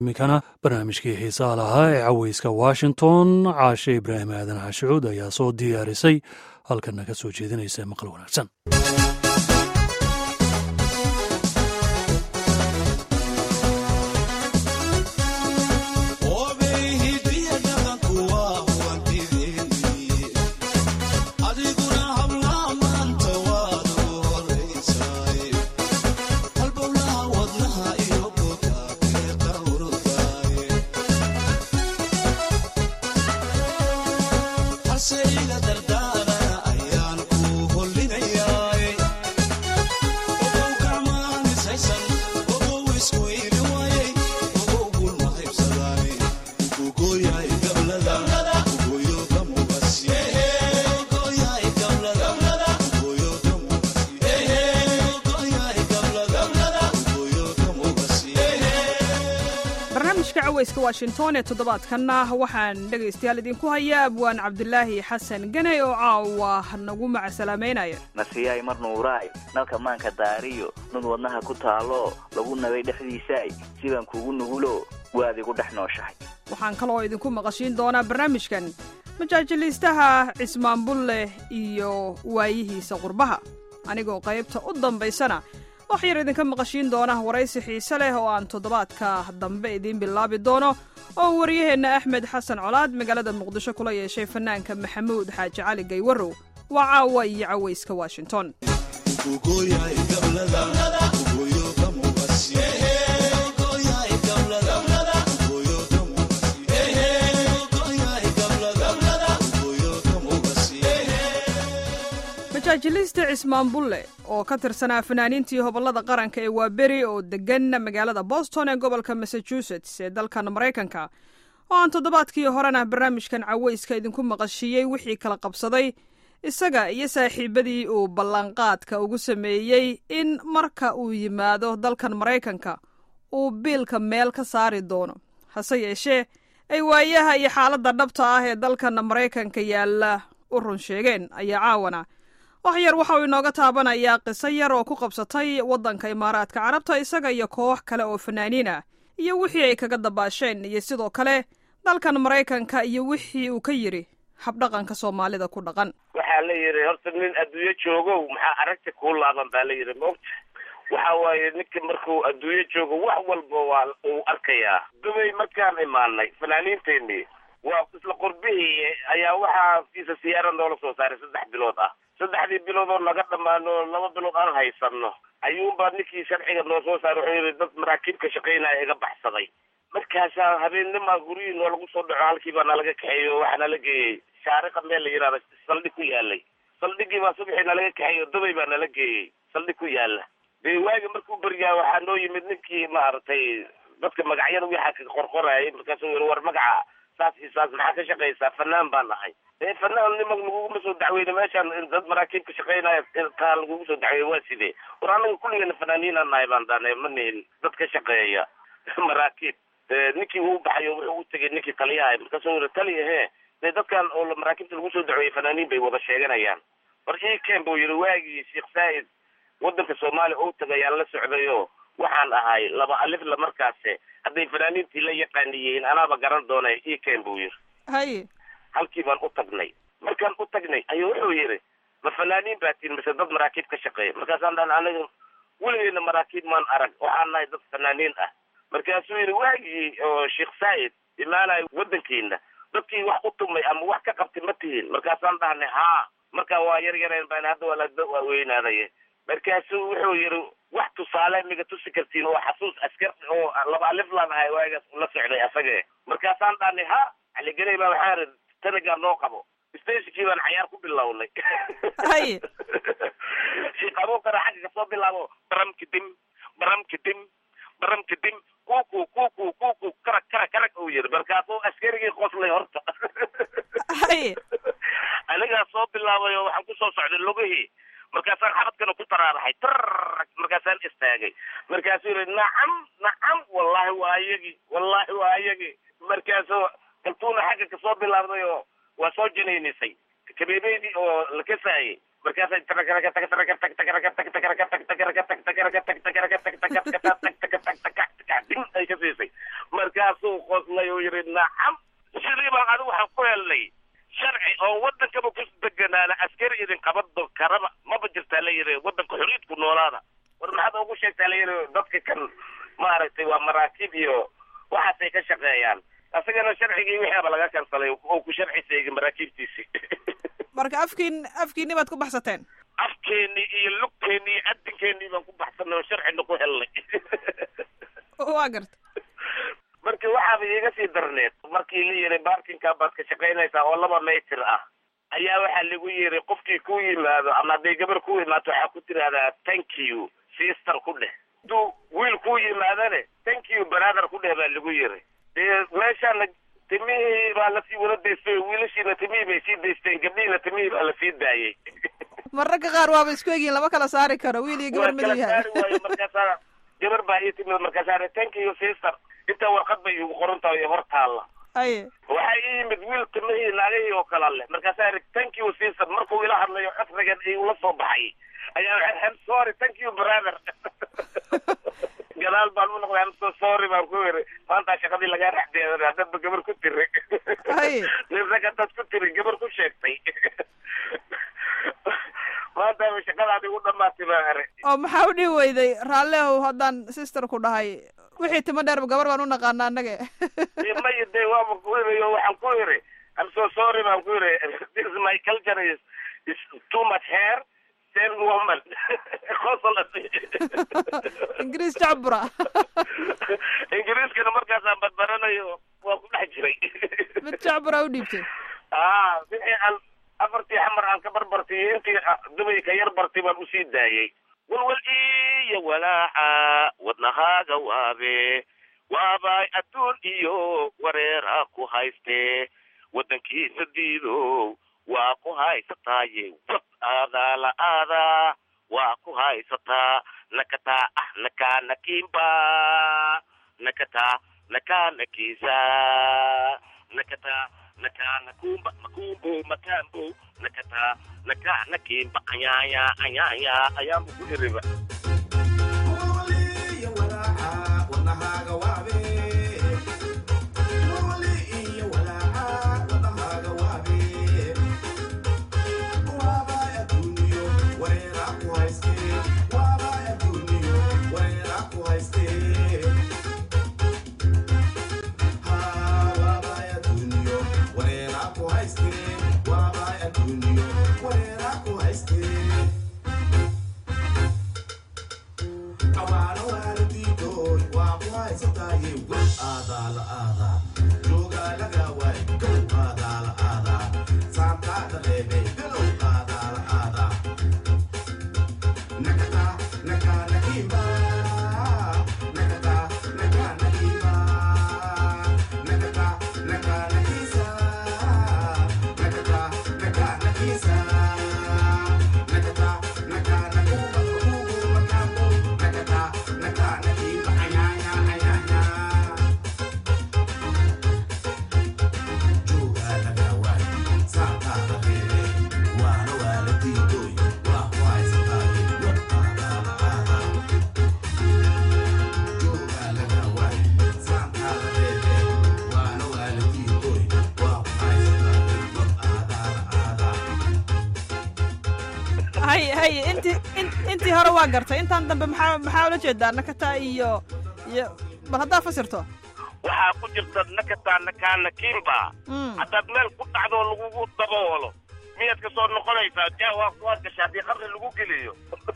iminkana barnaamijkii xiisaha lahaa ee caweyska washington caashe ibraahim aadan xashucuud ayaa soo diyaarisay halkana ka soo jeedinaysa maqal wanaagsan washington ee toddobaadkanna waxaan dhegaystayaal idinku hayaa abwaan cabdulaahi xasan ganay oo caawa nagu macasalaameynaya nasiyaay mar nuuraay nalka maanka daariyo nud wadnaha ku taalo lagu nabay dhexdiisaay sidaan kugu nugulo waad igu dhex nooshahay waxaan kaloo idinku maqashiin doonaa barnaamijkan majaajiliistaha cismaan bulle iyo waayihiisa qurbaha anigoo qaybta u dambaysana wax yar idinka maqashiin doona waraysi xiise leh oo aan toddobaadka dambe idiin bilaabi doono oo waryaheenna axmed xasan colaad magaalada muqdisho kula yeeshay fanaanka maxamuud xaaji cali gaywarow waa caawa iyo cawayska washington majaajiliista cismaan bulle oo ka tirsanaa fanaaniintii hobollada qaranka ee waaberi oo deggan magaalada boston ee gobolka massachusetts ee dalkan maraykanka oo aan toddobaadkii horena barnaamijkan cawayska idinku maqashiiyey wixii kala qabsaday isaga iyo saaxiibadii uu ballanqaadka ugu sameeyey in marka uu yimaado dalkan maraykanka uu biilka meel ka saari doono hase yeeshee ay waayaha iyo xaaladda dhabta ah ee dalkan maraykanka yaalla u run sheegeen ayaa caawana wax yar waxa uu inooga taabanayaa qiso yar oo ku qabsatay waddanka imaaraadka carabta isaga iyo koox kale oo fanaaniin ah iyo wixii ay kaga dabaasheen iyo sidoo kale dalkan maraykanka iyo wixii uu ka yidhi habdhaqanka soomaalida ku dhaqan waxaa la yidhi horta nin adduunyo joogow maxaa aragti kuu laaban baa la yidhi moogta waxa waaye ninka markuu adduunyo joogo wax walba waa uu arkayaa dubay markaan imaanay fanaaniinteenii waa isla qurbihii ayaa waxaa fiisa siyaara noola soo saaray saddex bilood ah saddexdii bilood oo naga dhammaano laba bilood aan haysano ayuunbaa ninkii sharciga noo soo saaray wuxuu yidhi dad maraakiib ka shaqaynaya iga baxsaday markaasaa habeennimaa guryihii noo lagu soo dhaco halkii baa nalaga kaxeeyo waxaa nala geeyey shaariqa meel la yidhahda saldhig ku yaalay saldhigii baa subaxii nalaga kaxeeyo dubay baa nala geeyey saldhig ku yaala dee waagi markuu beryaa waxaa noo yimid ninkii maaragtay dadka magacyada waxaa ka qorqorayay markaasuu yidhi war magaca saas iyo saas maxaa ka shaqaysaa fanaan baa nahay ee fanaan nima laguguma soo dacweyne meeshaan dad maraakiib ka shaqaynaya taa lagugu soo dacweeye waa sidee war anaga kulligeena fanaaniinaan nahay baan daane ma nihin dad ka shaqeeya maraakiib ninkii uu baxayo wuxuu u tegay ninkii taliyaha markaasuu yidhi taliya hee dee dadkan oo maraakiibta lagu soo dacweeyey fanaaniin bay wada sheeganayaan war ii ken buu yidhi waagii sheekh saa'id waddanka soomaaliya ou tagayaan la socdayo waxaan ahay laba alifla markaase hadday fanaaniintii la yaqaaniyihiin anaaba garan doonay ii ken buu yidhi haye halkii baan u tagnay markaan u tagnay ayuu wuxuu yidhi ma fanaaniin baa tiin mise dad maraakiib ka shaqeeya markaasaan dhan aniga weligeena maraakiib maan arag waxaan nahay dad fanaaniin ah markaasuu yidhi waagii oo sheekh saa'id imaanayo waddankiina dadkii wax u tumay ama wax ka qabtay ma tihiin markaasaan dhahnay haa markaa waa yar yareen baan hadda waa la waa weynaadaye markaasuu wuxuu yidhi wax tusaale miga tusi kartiin oo xasuus askar oo laba alif laan ahay waagaas la socday asage markaasaan dhahnay ha caligeley baa waxaa ri tanagaa noo qabo stationkii baan cayaar ku bilownay haye sheekh abuukara xagga kasoo bilaabo baram kadim baram kadim baram kadim kuku kuku kuku karag karag karag uu yidhi markaasuu askarigii qoslay horta haye anigaa soo bilaabay oo waxaan kusoo socday lugihii markaasaan xabadkana ku taraaraxay trrg markaasaan istaagay markaasuu yidhi nacam nacam wallahi waa ayagi wallahi waa ayagi markaasuu kaltuuna xagga kasoo bilaabday oo waa soo janaynisay kabeebeydii oo la kasaayey markaasay din ay ka siisay markaasuu qoslay oo yidhi nacam sidii baan adigu waxaan ku helnay sharci oo waddankaba ku deganaana askari idin qabado karaba maba jirtaa la yidhi waddanka xoriyadku noolaada war maxaad ugu sheegtaa la yidhi dadka kan maaragtay waa maraakiib iyo waxaasay ka shaqeeyaan asagana sharcigii wixiaba laga kansalay oo ku sharci seegay maraakiibtiisii marka afkiin afkiinni baad ku baxsateen afkeennii iyo lugteennii iyo adinkeennii baan ku baxsanay oo sharcina ku helnay waa garta marka waxaaba iiga sii darneed markii la yidhi baarkinkaa baad ka shaqaynaysaa oo laba maytir ah ayaa waxaa lagu yidhi qofkii ku yimaado ama hadday gabar ku imaato waxaa ku tidhahdaa thank you sister ku dheh hadduu wiil ku yimaadane thank you brother ku dheh baa lagu yidhi dee meeshaana timihii baa lasii wada daystay wiilashiina timihii bay sii daysteen gabdhihiina timihii baa lasii daayey mararka qaar waaba isku egyihin lama kala saari karo wiil iyo gabar miduu yahay waayo markaasaa gabar baa ii timid markaasaa thank you sister intaa warqad bay igu qoran tahay hor taalla aye waxaa ii yimid wiil timihii naagahii oo kala leh markaasaa iri thank you sister markuu ila hadlayo codrigan igula soo baxay ayaa I'm sorry thank you brother gadaal baan u noqday I'm so sorry baan ku iri maanta shaqadii lagaa raxdeedan haddadba gabar ku tiri Haye. nin rag haddaad ku tiri gabar ku sheegtay maanta shaqadaadi u dhamaatay baa ere oo maxaa u dhihi weyday raallehow haddaan sister ku dhahay wixii timo dheerba gabar baan u naqaana annaga maya de waaba ku iri oo waxaan ku iri I'm so sorry baan ku iri this is my culture is is too much hair same woman qosol ingiriis jacbura ingiriiskana markaasaan badbaranayo waa ku dhex jiray mid jacbura u dhiibtay ah wixii aan afartii xamar aan ka barbartay iyo intii dubay ka yar bartay baan usii daayey walwal iyo walaaca wadnahaaga waabe waabay adduun iyo wareera ku hayste waddankiisa diidow waa ku haysataaye wad aadaa la aadaa waa ku haysataa nakataa ah nakaa nakiimba nakataa nakaa nakiisa nakataa nakaa nakumba makumbo makambo nakataa nakaa nakiimba ayaaya ayaaya ayaanbu ku iriba haye haye intii in- intii hore waa gartay intaan dambe maxaa maxaa ula jeedaa nakataa iyo iyo bal haddaa fasirto waxaa ku jirta nakataa nakaa nakiimba Mm. haddaad meel ku dhacdoo lagugu daboolo miyaad ka soo noqonaysaa ja waa waad gashaa haddii qabri lagu geliyo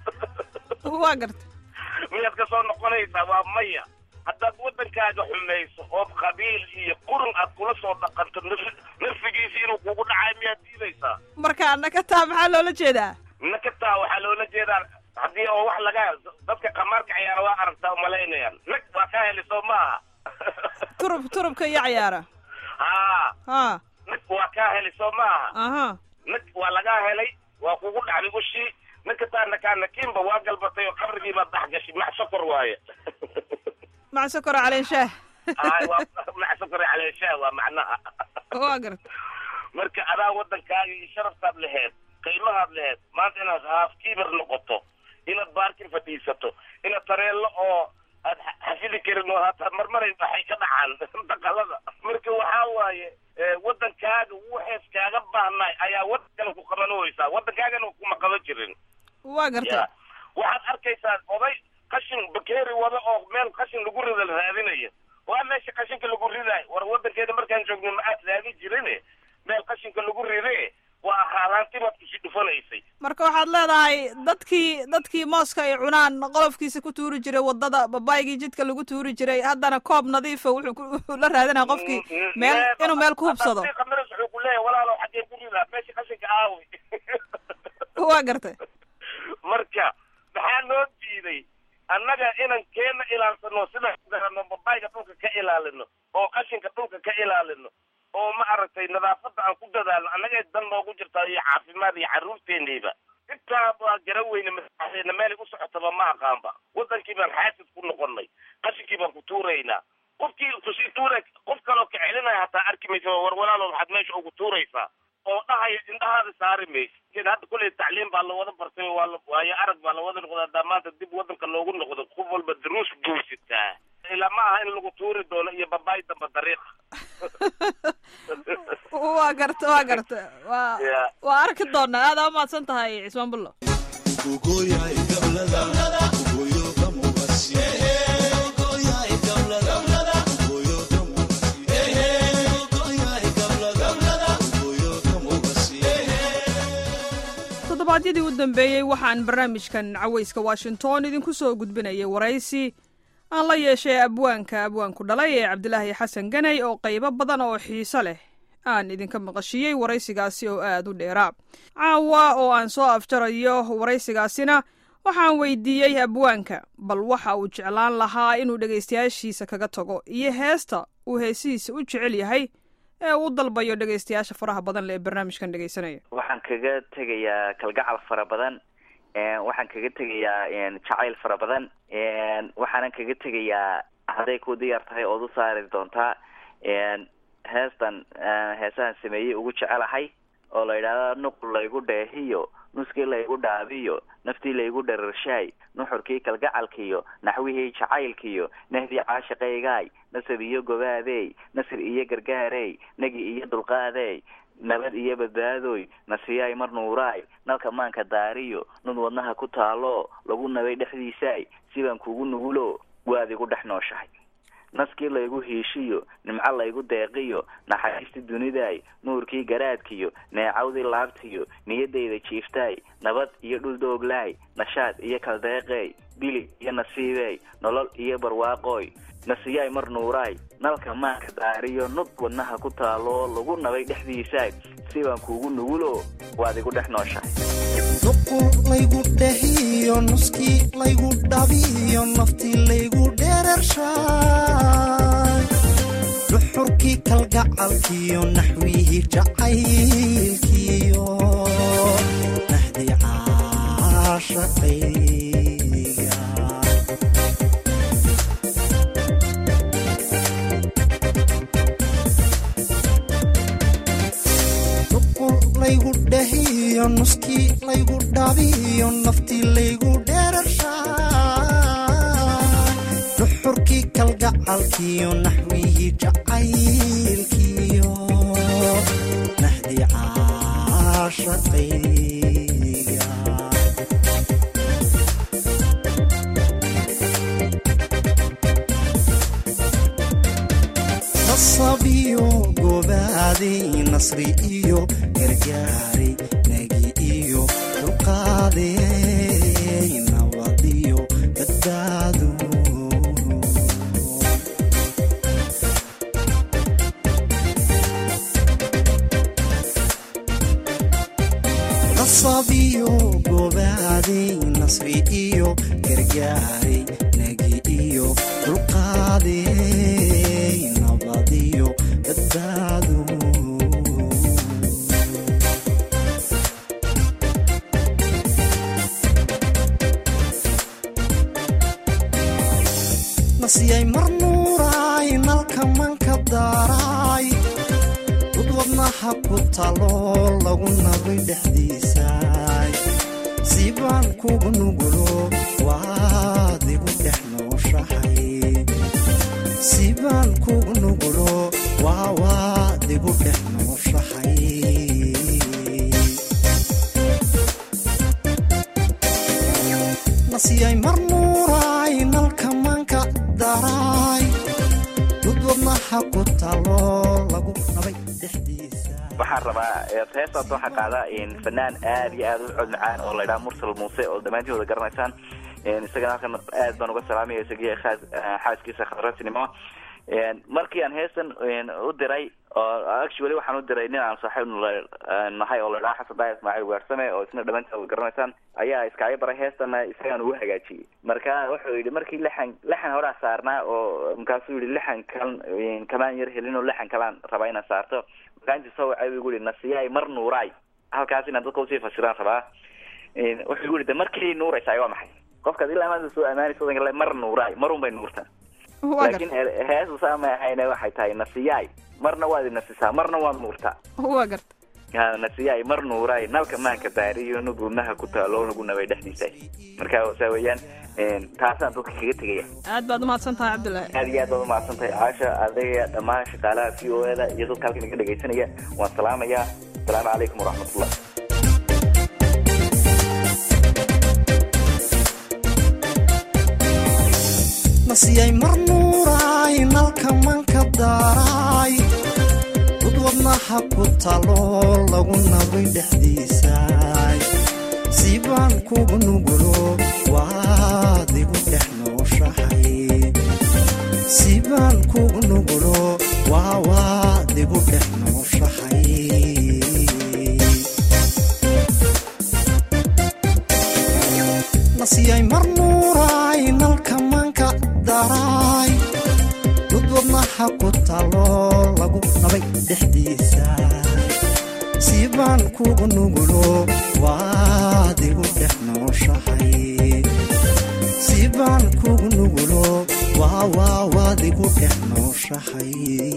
waa gartay miyaad ka soo noqonaysaa waa maya haddaad waddankaaga xumayso ood qabiil iyo qurun aad kula soo dhaqanto naf- nafsigiisi inuu kugu dhacayo miyaad diidaysaa marka nakataa maxaa loola jeedaa nakataa waxaa loola jeedaa haddii oo wax laga dadka qamaarka ciyaara waa aragtaa umalaynayaan nag waa ka heli soo maaha turub turubka iyo cayaara haa ha nag waa kaa heli soo maaha aha nag waa lagaa helay waa kugu dhacday ushii nakataa nakaa nakiimba waa galbatay oo qabrigii baad dhex gashay max sokor waaye mac sokora caleen shaah Ay, waa max sokor caleeshaa waa macnaha waa gartay marka adaa waddankaaga iyo sharaftaad laheed qiimahaad lehed maanta inaad haafkiibar noqoto inaad baarkin fadhiisato inaad tareello oo aad xafidi karin oo hataa marmaray waxay ka dhacaan daqalada marka waxaa waaye waddankaaga waxees kaaga baahnay ayaa waddankana ku qabanooysaa waddankaagana kuma qaban jirin waa gartay ya waxaad arkaysaa oday qashin bakeeri wada oo meel qashin lagu rida la raadinayo waa meesha qashinka lagu ridaay war waddankeeda markaan joogno ma aad raadi jirin meel qashinka lagu ride waa haalaanti baad kusi dhufanaysay marka waxaad leedahay dadkii dadkii mooska ay cunaan qolofkiisa ku tuuri jiray waddada babaygii jidka lagu tuuri jiray haddana koob nadiifa wuxuu la raadinaya qofkii meel inuu meel ku hubsado qamiras wuxuu ku leeyahay walaalow xaggeen ku ridaa meesha qashinka aawi waa gartay marka maxaa noo diiday annaga inan keena ilaalsano sida garano babayga dhulka ka ilaalino oo qashinka dhulka ka ilaalino oo ma aragtay nadaafadda aan ku dadaalno annaga dan noogu jirtaa iyo caafimaad iyo carruurteenayba intaa baa garan weyne masaxdeena meelay u socotaba ma aqaanba waddankii baan xaasid ku noqonnay qashinkii baan ku tuuraynaa qofkii kusii tuura qof kaloo ka celinaya hataa arki maysa war walaalo waxaad meesha ugu tuuraysaa oo dhahaya indhahaada saari maysa id hadda kulley tacliim baa lawada bartay waa waayo arag baa lawada noqdaa daa maanta dib waddanka loogu noqdo qof walba daruus guursitaa ilaa ma aha in lagu tuuri doono iyo babaay damba dariiqa waa garta waa garta waa waa arki doonaa aada umahadsan tahay cismaan bullo toddobaadyadii u dambeeyey waxaan barnaamijkan cawayska washington idinku soo gudbinayay waraysi aan la yeeshay abwaanka abwaanku dhalay ee cabdilaahi xasan ganay oo qaybo badan oo xiiso leh aan idinka maqashiyey waraysigaasi oo aad u dheeraa caawa oo aan soo afjarayo waraysigaasina waxaan weydiiyey abwaanka bal waxa uu jeclaan lahaa inuu dhegaystayaashiisa kaga tago iyo heesta uu heesihiisa u jecel yahay ee uu dalbayo dhegaystayaasha faraha badan le ee barnaamijkan dhegaysanaya waxaan kaga tegayaa kalgacal fara badan waxaan kaga tegayaa jacayl fara badan waxaanan kaga tegayaa hadday ku diyaar tahay ood u saari doontaa heestan heesahan sameeyey ugu jecelahay oo la yidhahda nuqul laygu dheehiyo nuskii laygu dhaabiyo naftii laygu dhararshaay nuxurkii kalgacalkiyo naxwihii jacaylkiyo nahdii caashiqaygaay nasab iyo gobaadey nasir iyo gargaarey nagi iyo dulqaadey nabad iyo badbaadoy nasiyaay mar nuuraay nalka maanka daariyo nud wadnaha ku taalo lagu nabay dhexdiisaay sibaan kugu nugulo waad igu dhex nooshahay naskii laygu hiishiyo nimco laygu deeqiyo naxariistii dunidaay nuurkii garaadkiyo neecawdii laabtiyo niyadayda jiiftaay nabad iyo dhul dooglaay nashaad iyo kaldeeqeey bilig iyo nasiibeey nolol iyo barwaaqooy nasiyaay mar nuuraay nalka maanka daariyo nud wadnaha ku taalo lagu nabay dhexdiisaay sibaan kuugu nugulo waad igu dhex nooshahay nuqul laygu dhehiyo nuskii laygu dhabiyo naftii laygu dheerarshaay dhuxurkii kalgacalkiyo naxwihii jacaylkiyo nahdi caashaqayga nuqul laygu dhehiyo nuskii laygu dhabiyo naftii laygu dheerarshaay dhuxurkii kalgacalkiyo naxwihii jacaylkiyo nahdi caashaqayga nasabiyo gobaaday nasri iyo gargaaray nagi iyo dulqaaday nabadiyo badbaado nasabiyo gobaaday nasri iyo gargaaray nagi iyo dulqaaday nabadiyo badbaado nasiyay mar nuuraay nalka manka daaraay dud wadnaha ku talo lagu nabay dhexdiisa sibaan kugu nugulo waad igu dhex nooshahay sibaan kugu nugulo waa waad igu dhex nooshahay nasiyay mar nuuraay nalka manka daraay dud wadnaha ku talo lagu nabay dhexdiisa waxaan rabaa heestaas waxaa qaada fanaan aad iyo aad u cod macaan oo laydhaha mursal muuse oo dhammaantiin wada garanaysaan isagana halkan aad baan uga salaamaya isagiyo xaaskiisa khadratinimo markii aan heestan u diray oo actually waxaan u diray nin aan saaxiib nahay oo ladhaha xasan daaya ismaaciil weersame oo isna dhammaantiin wada garanaysaan ayaa iskaaga baray heestana isagaan ugu hagaajiyey marka wuxuu yidhi markii lixan lixan horaa saarnaa oo markaasuu yihi lixan kalan kamaan yar helin oo lixan kalaan rabaa inaan saarto markaanti soo wacay bu igu yihi nasiyaay mar nuuraay halkaas inaan dadka usii fasiraan rabaa wuxuu igu yihi de markii nuuraysaay waa maxay qofkaad ilaa maanta soo amaanaysa wadanka le mar nuuraay marun bay nuurtaa laakiin heesu saa ma ahayne waxay tahay nasiyaay marna waad inasisaa marna waad nuurtaa waa garta nasiyaay mar nuuraay nalka maanka daariyo nugunaha ku taalo nugunabay dhexdiisa marka saa weeyaan taasaan dadka kaga tegaya aad baad umahadsan tahay cabdullaahi aad iyo aad baad umahadsan tahay caasha adaya dhammaan shaqaalaha v o e da iyo dadka halkan iga dhegaysanaya waan salaamayaa asalaamu calaykum waraxmatullah nasiyay mar nuuraay nalka manka daaraay dud wadnaha ku talo lagu nabay dhexdiisaay sibaan kugu nugulo waad igu dhex nooshahay sibaan kugu nugulo waa waad igu dhex nooshahay nasiyay mar nuuraay nalka manka daraay dud wadnaha ku talo lagu nabay dhexdiisa sibaan kugu nugulo waad igu dhex nooshahay sibaan kugu nugulo waa waa waad igu dhex nooshahay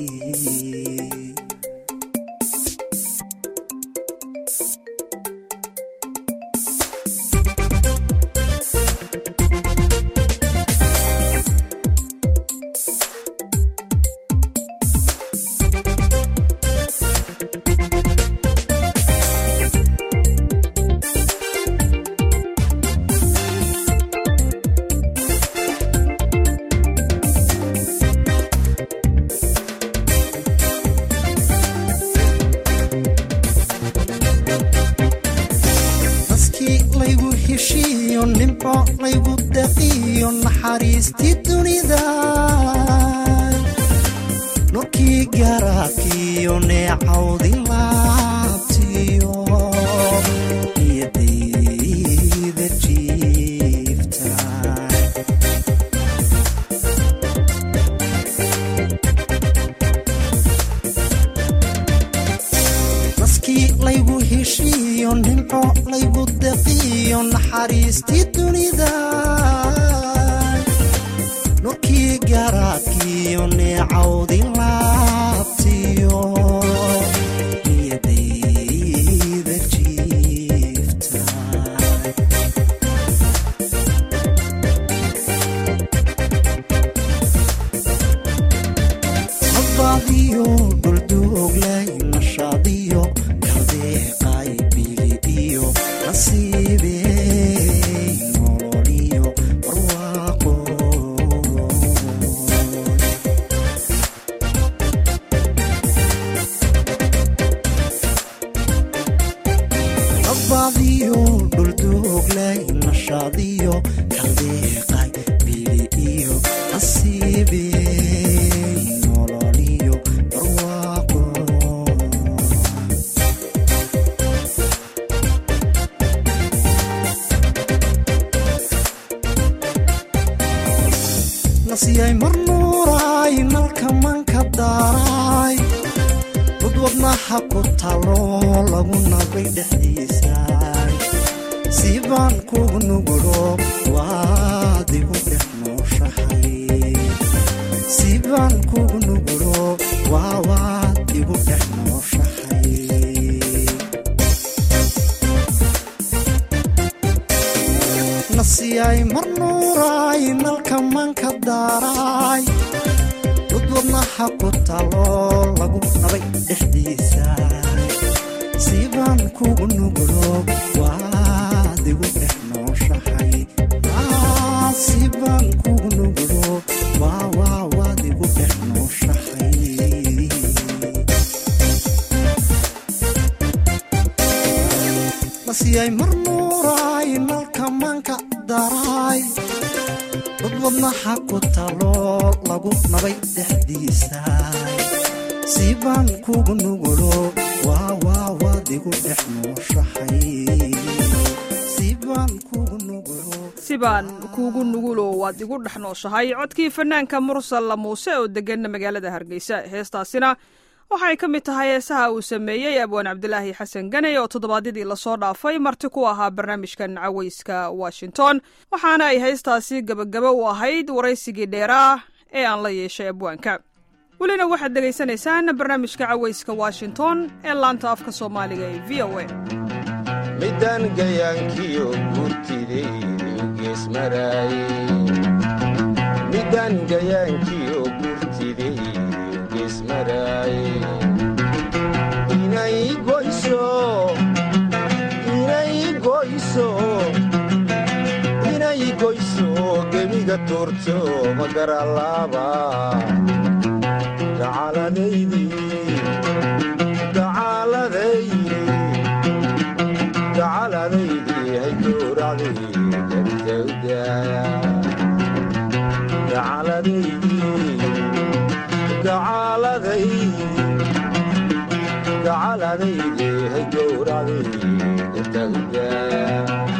naskii laygu heshiiyo nimco laygu daqiyo naxariistii dunida nurkii garaadkiyo neecawdi laabtiyo niyadayda jiifta naskii laygu heshiiyo nimco laygu daqiyo naxariistii dunida nurkii garaadkiyo neecawdi laabtiyo niyadayda jiifta nabadiyo dhuldooglay nashaadiyo kaldeeqay bilidiyo nasiibey nololiyo barwaaqo nabadiyo dhuldooglay nashaadiyo kaldeeqay bilidiyo nasiibey nololiyo barwaaqo nasiyay mar nuuraay nalka manka daaraay dud wadnaha ku talo lagu nabay dhexdiisaay sibaan kugu nugulo waad igu dhex nooshahay sibaan kugu nugulo waa waad igu dhex nooshahay ku taloo lagu nabay dhexdiisa sibaan kugu nugulo waad igu dhex nooshahay sibaan kugu nugulo waawaa waad igu dhex nooshahay masiyay mar nuuraay nalka manka daraay dad wadnaha ku taloo lagu nabay dhexdiisa sibaan kugu nugulo waawaa waad igu dhex nooshahay sibaan kugu nugulo sibaan kuugu nugulo waad igu dhex nooshahay codkii fanaanka mursal muuse oo degan magaalada hargeysa heestaasina waxay ka mid tahay heesaha uu sameeyey abwaan cabdilaahi xasan ganey oo toddobaadyadii lasoo dhaafay marti ku ahaa barnaamijkan caweyska washington waxaana ay heestaasi gebagabo u ahayd waraysigii dheeraa ee aan la yeeshay abwaanka welina waxaad dhegaysanaysaan barnaamijka caweyska washington ee laanta afka soomaaliga ee v o a midaan gayaankiyo gurtidaydu geesmaraaye midaan gayaankiyo gurtidaydu geesmaraaye inay goyso inay goyso inay goyso gebiga tuurto magaralaaba gacaladaydii gacaladaydii gacaladaydii hay gowracday gartawdaaya gacaladaydii gacaladaydii gacaladaydii hay gowracday gartawdaaya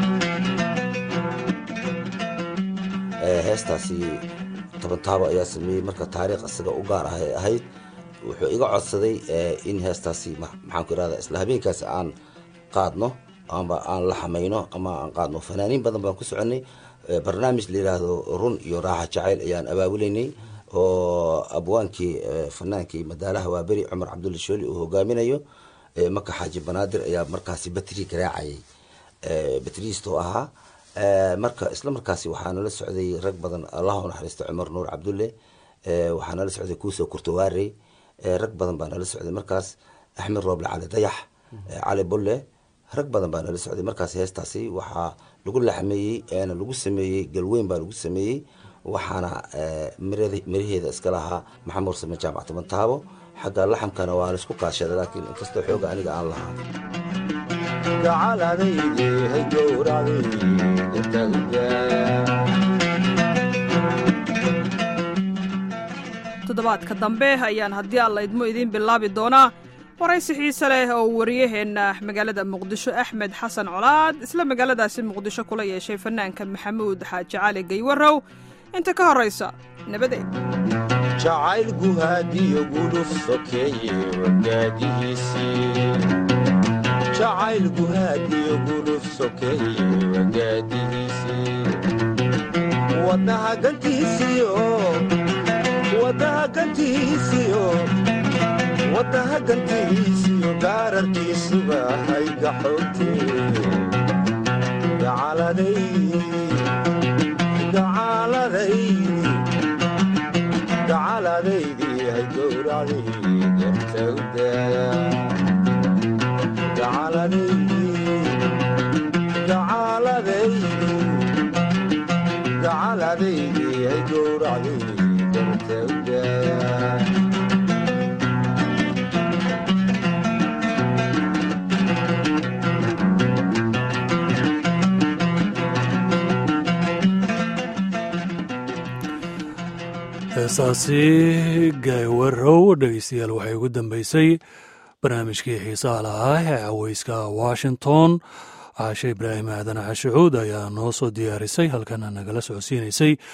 heestaasi toban taabo ayaa sameeyey marka taariikh isaga u gaar ah ay ahayd wuxuu iga codsaday in heestaasi maxaanku irahda isla habeenkaasi aan qaadno amba aan la xamayno ama aan qaadno fanaaniin badan baan ku soconay barnaamij la yidhaahdo run iyo raaxa jacayl ayaan abaabuleynay oo abwaankii fanaankii madaalaha waaberi cumar cabdulla shooli uu hogaaminayo maka xaaji banaadir ayaa markaasi batri garaacayay batriistoo ahaa marka isla markaasi waxaa nala socday rag badan allah u naxariisto cumar nuur cabdulle waxaa nala socday kuusoo kurtawaarey rag badan baa nala socday markaas axmed rooble cali dayax cali bulle rag badan baa nala socday markaas heestaasi waxaa lagu laxmeeyey eena lagu sameeyey galweyn baa lagu sameeyey waxaana miraheeda iska lahaa maxamuud same jaamac toban taabo xagga laxamkana waa laisku kaashaday laakiin inkastoo xooga aniga aan lahaa gacaladaydii hay gowracday gartawdaaya toddobaadka dambe ayaan haddii alla idmo idiin bilaabi doonaa waraysi xiise leh oo wariyaheenna magaalada muqdisho axmed xasan colaad isla magaaladaasi muqdisho kula yeeshay fanaanka maxamuud xaaji cali gaywarow inta ka horraysa nabadeed jacayl guhaadiyo gudhuf sokeeye wagaadihiisii jacayl guhaadiyo gudhuf sokeeye wagaadihiisii wadnaha gantiisiyo wadnaha gantiisiyo wadnaha gantiisiyo gaararkiisuba hayga xoogtee gacaladay gacaladaydii gacaladaydii hay gowracday gartawdaaya gacaladaydii gacaladaydii gacaladaydii hay gowracday gartawdaaya heesaasi gaywarow dhegeystayaal waxay ugu dambeysay barnaamijkii xiisaha lahaa ee caweyska washington caashe ibraahim aadan cashucuud ayaa noo soo diyaarisay halkana nagala socodsiinaysay